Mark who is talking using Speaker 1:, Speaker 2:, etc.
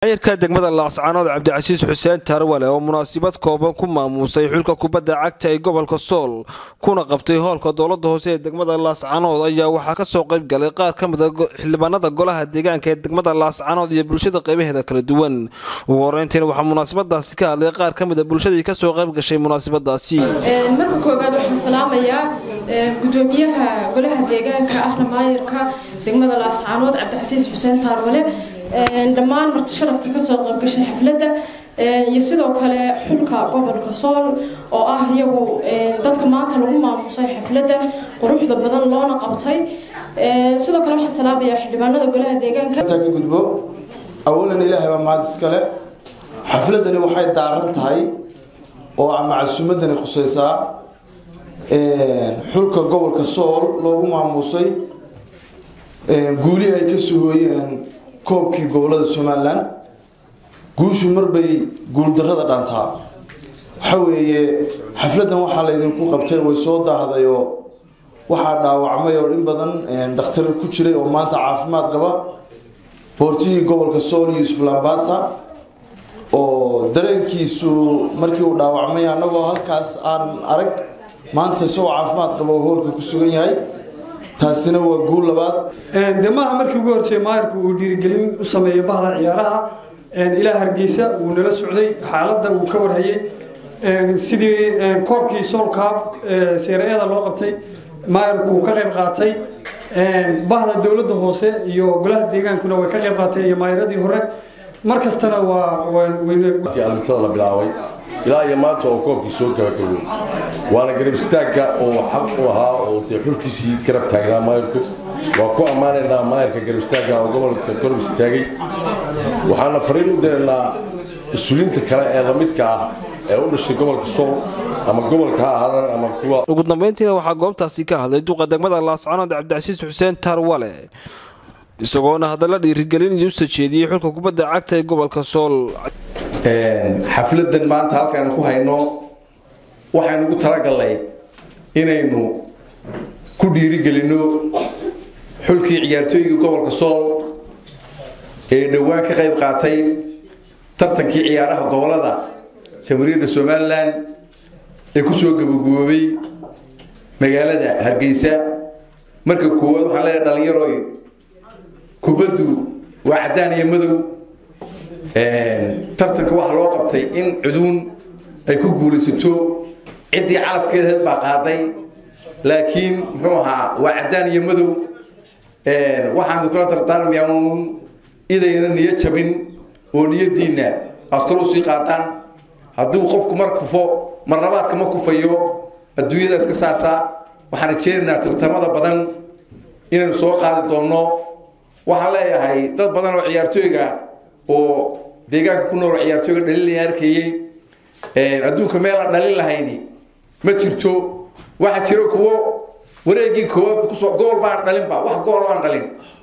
Speaker 1: maayirka degmada laascaanood cabdicasiis xuseen tarwale oo munaasabad kooban ku maamuusay xulka kubadda cagta ee gobolka sool kuna qabtay hoolka dowlada hoose ee degmada laascaanood ayaa waxaa kasoo qayb galay qaar ka mida xildhibaanada golaha deegaanka ee degmada laascaanood iyo bulshada qaybaheeda kala duwan ugu horeyntiina waxaa munaasabadaasi ka hadlay qaar ka mida bulshadii kasoo qayb gashay munaasabadaasi
Speaker 2: marka koowaad waxaan salaamayaa gudoomiyaha golaha deegaanka ahna maayirka degmada laascaanood cabdicasiis xuseen taarwale dhammaan marti sharafta kasoo qaybgashay xafladda iyo sidoo kale xulka gobolka sool oo ah iyagu dadka maanta lagu maamusay xafladda quruxda badan loona qabtay sidoo kale waxaan salaamayaa xildhibaanada golaha deegaanka
Speaker 3: ka gudbo awalan ilaahay baa mahad iskale xafladani waxay daaran tahay oo ama casuumadani khuseysaa xulka gobolka sool loogu maamuusay guulihii ay kasoo hooyeen koobkii gobolada somalilan guushu marbay guuldarada dhaantaa waxa weeye xafladan waxaa laydinku qabtay way soo daahdayo waxaa dhaawacmay oo in badan dhakhtar ku jiray oo maanta caafimaad qaba boortihii gobolka sool yuusuf lambasa oo dareenkiisu markii uu dhaawacmay annagoo halkaas aan arag maanta isagoo caafimaad qaba oo hoolka ku sugan yahay taasina waa guul labaad
Speaker 4: de maaha markii ugu hortay maayirku uu dhiirigelin u sameeyey bahda ciyaaraha ilaa hargeysa wuu nala socday xaaladda uu ka warhayey sidii koobkii soolkaab seerayada loo qabtay maayirku uu ka qayb qaatay bahda dowladda hoose iyo golaha deegaankuna way ka qayb qaatay iyo maayiradii hore mar kastana waa
Speaker 5: alintada la bilaabay ilaa iyo maanta oo koobkii soo gabagabay waana garab istaagga oo xaq u ahaa oo dee xulkiisii garab taagnaa maayirku waa ku ammaanaynaa maayirka garab istaagga oo gobolka garab istaagay waxaana fariin u diraynaa mas-uuliyiinta kale ee lamidka ah ee u dhashay gobolka sool ama gobolka ha ahaadaan ama kuwa
Speaker 1: ugu dambeyntiina waxaa goobtaasi ka hadlay duqa degmada laascaanood cabdicasiis xuseen tarwale isagoona hadalla dhiirigelin iyo u sajeediyey xulka kubadda cagta ee gobolka sool
Speaker 6: xafladan maanta halkaanu ku hayno waxaynu ugu talagalnay inaynu ku dhiirigelinno xulkii ciyaartooygii gobolka sool ee dhowaan ka qayb qaatay tartankii ciyaaraha gobolada jamhuuriyadda somalilan ee kusoo gabagaboobay magaalada hargeysa marka koowaad waxaan leedahay dhalinyaroy kubaddu waa caddaan iyo madow tartanka waxaa loo qabtay in cuduun ay ku guulaysato ciddii calafkeedaheed baa qaaday laakiin muxuu ahaa waa caddaan iyo madow waxaanu kula dardaarmayaa uun idayna niyo jabin oo niyadiinna aad kor usii qaataan hadduu qofku mar kufo mar labaadka ma kufayo adduunyada iska saasa waxaan rajeynaynaa tartamada badan inaynu soo qaadi doonno waxaan leeyahay dad badan oo ciyaartooyga oo deegaanka ku nool ciyaartooyga dhalinaya arkayey adduunka meel aan dhalin lahayni ma jirto waxaa jira kuwo wareegii koowaad kusoo gool baan dhalinba wax gool aan dhalin